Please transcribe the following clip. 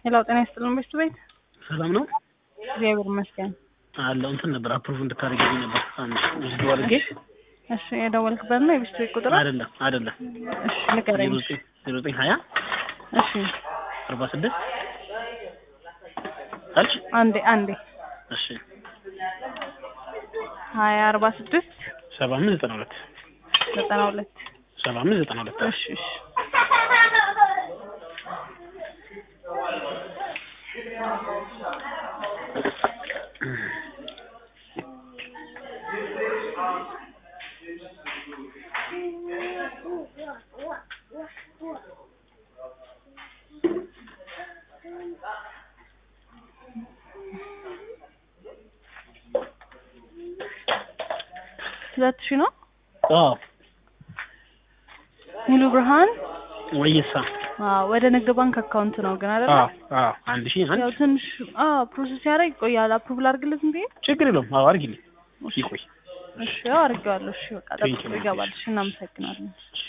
ሌላው ጤና ይስጥልን ቤት ቤት ሰላም ነው እግዚአብሔር ይመስገን። አለው እንትን ነበር አፕሩቭ እንድታደርጊልኝ ነበር አንድ ውስጥ አድርጌ እሺ የደወልክበት ነው የቤት ቤት ቁጥር? አይደለም አይደለም እሺ ንገረኝ። ዜሮ ዘጠኝ ሀያ እሺ አርባ ስድስት አልሽ አንዴ አንዴ እሺ ሀያ አርባ ስድስት ሰባ አምስት ዘጠና ሁለት ዘጠና ሁለት ሰባ አምስት ዘጠና ሁለት እሺ እሺ ሁለት ሺህ ነው አዎ ሙሉ ብርሃን ወይሳ አዎ ወደ ንግድ ባንክ አካውንት ነው ግን አይደለ? አዎ አዎ አንድ ሺህ አንድ ያው ትንሽ አዎ ፕሮሰስ ያደርግ ይቆያል። አፕሩቭ ላድርግለት እንዴ? ችግር የለውም አዎ አድርጊልኝ ይቆይ እሺ ያው አድርጌዋለሁ። እሺ በቃ Thank you, ጠብቆ ይገባል። እሺ እናመሰግናለን። እሺ